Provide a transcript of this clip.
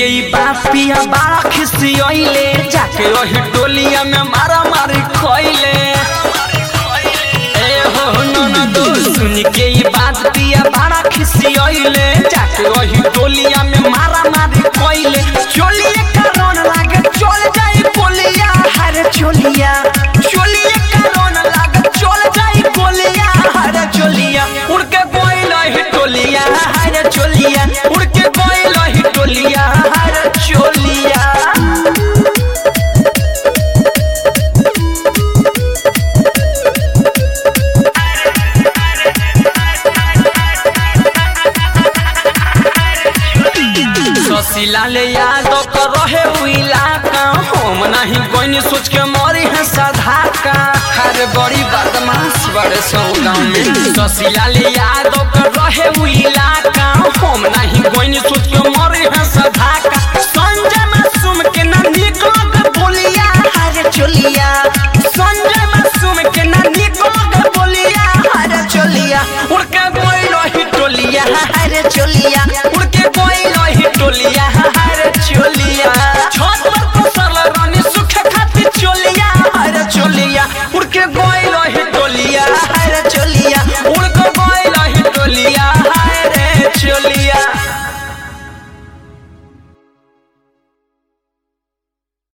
के ई बापिया बड़ा खिसियले जाके वही टोलिया में मारा मारी खोइले ए हो ननदो सुन के ई बात पिया बड़ा खिसियले जाके वही टोलिया में मारा मारी खोइले चोलिए कारण लागे चल जाई बोलिया हरे चोलिया चोलिए कारण लागे चल जाई बोलिया हरे चोलिया उड़ के गोइल ही टोलिया हरे चोलिया उड़ के गोइल ही टोलिया हरे चोलिया ससीला ले यादव कर रहे उ इलाका हम नहीं कोई सोच के मरी है साधा का हर बड़ी बदमाश बड़े सौ गाँव में ससीला ले यादव कर रहे उ इलाका हम नहीं कोई सोच के मरी है साधा का संजय मासूम के ना निकल के बोलिया हरे चोलिया संजय मासूम के ना निकल के बोलिया हरे चोलिया उड़ के गोइल ही टोलिया हरे चोलिया उड़ के गोइल ही टोलिया